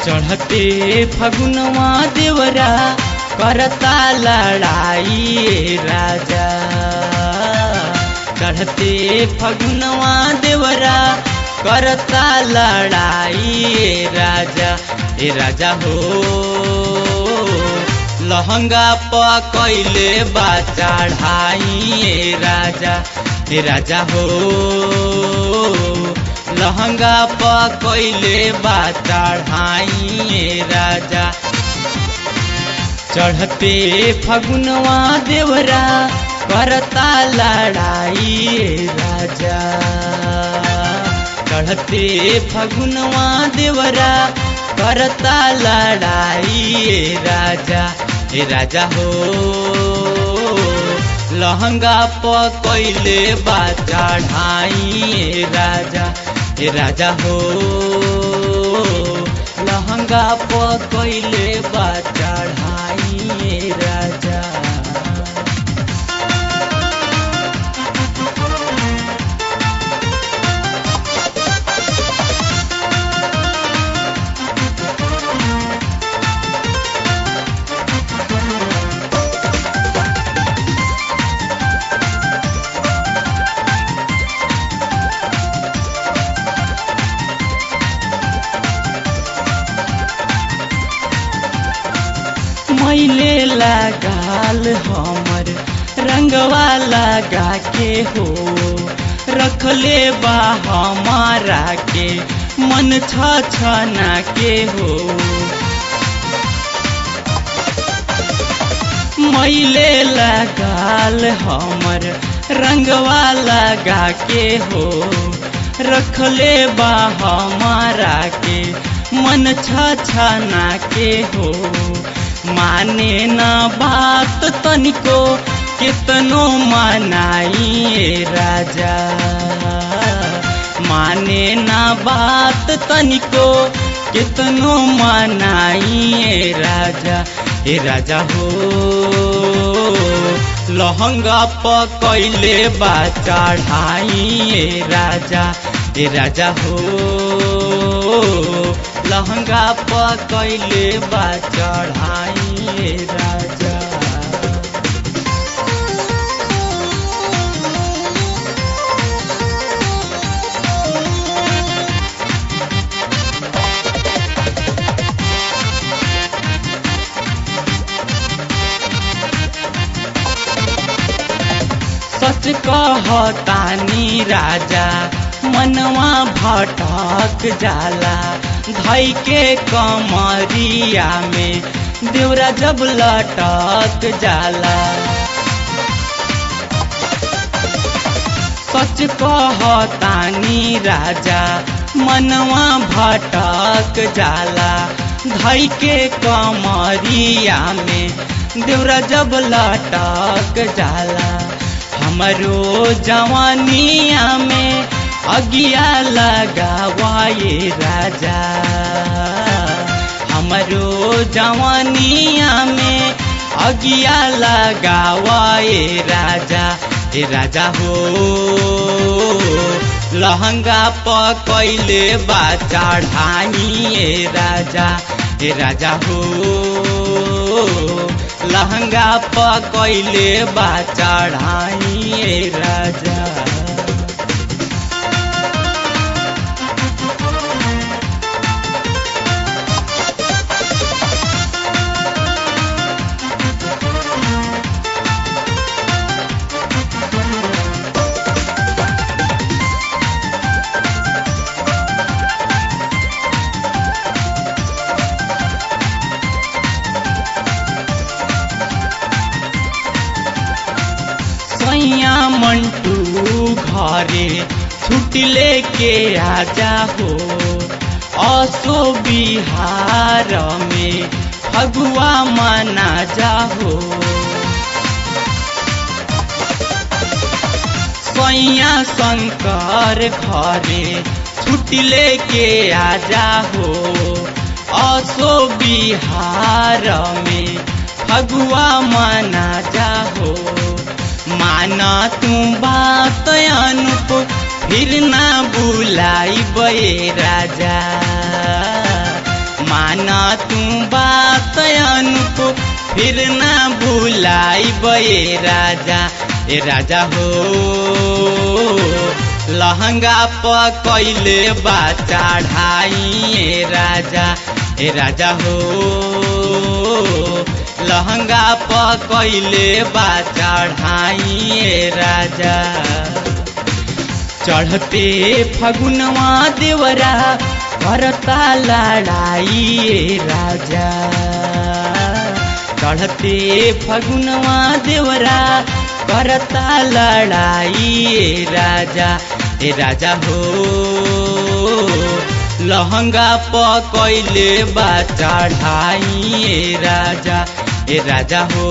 चढ़ते फगुनवा देवरा करता लड़ाई राजा चढ़ते फगुनवा देवरा करता लड़ाई राजा ए राजा हो लहंगा प कैले बा चढ़ाई राजा ए राजा हो लहंगा प कैले बा चढ़ाई राजा चढ़ते फगुनवा देवरा करता लड़ाई राजा चढ़ते फगुनवा देवरा करता लड़ाई राजा ए राजा हो लहंगा प कैले बा चढ़ाई राजा ए राजा हो लहंगा प कैले बा चढ़ाई राजा मैले लगाल हमर रंगवा लगा के हो रखले बा हमारा के मन छ छना के हो मैले लगाल हमर रंगवा लगा के हो रखले बा हमारा के मन छ छना के हो माने न बात तनिको कितनो मनाई राजा माने न बात तनिको कितनो मनाई राजा ए राजा हो लहंगा प कैले बा चढ़ाई राजा ए राजा हो लहंगा प कैले बा चढ़ाई राजा सच कहतानी राजा मनवा भटक जाला धई के कमरिया में देवरा जब लटक जाला सच कहतानी राजा मनवा भटक जाला धई के कमरिया में देवरा जब लटक जाला हमरो जवानिया में अगिया लगावाए राजा हमरो जवानिया में अगिया लगावाए राजा ए राजा हो लहंगा प कैले बा चढ़ाई राजा ए राजा हो लहंगा प कैले बा चढ़ाई राजा सैया मंटू घरे छुट्टी लेके आजा हो असो बिहार में फगुआ मना जाहो सैया शंकर घरे छुट्टी लेके आजा हो असो बिहार में फगुआ मना जाहो माना तू बात अनुप फिर ना बुलाई बे राजा मान तू बात अनुप फिर ना भुलाई बे राजा ए राजा हो लहंगा प कैले बा चढ़ाई ए राजा ए राजा हो लहंगा प कैले बा चढ़ाई ए राजा चढ़ते फगुनवा देवरा करता लड़ाई ए राजा चढ़ते फगुनवा देवरा करता लड़ाई ए राजा ए राजा हो लहंगा प कैले बा चढ़ाई ए राजा ए राजा हो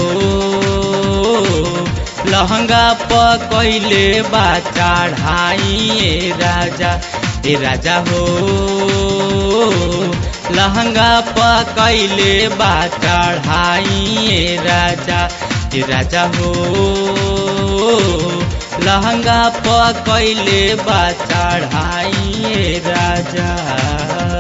लहंगा प कैले बा चढ़ाई ए राजा ए राजा हो लहंगा प कैले बा चढ़ाई ए राजा ए राजा हो लहंगा प कैले बा चढ़ाई ए राजा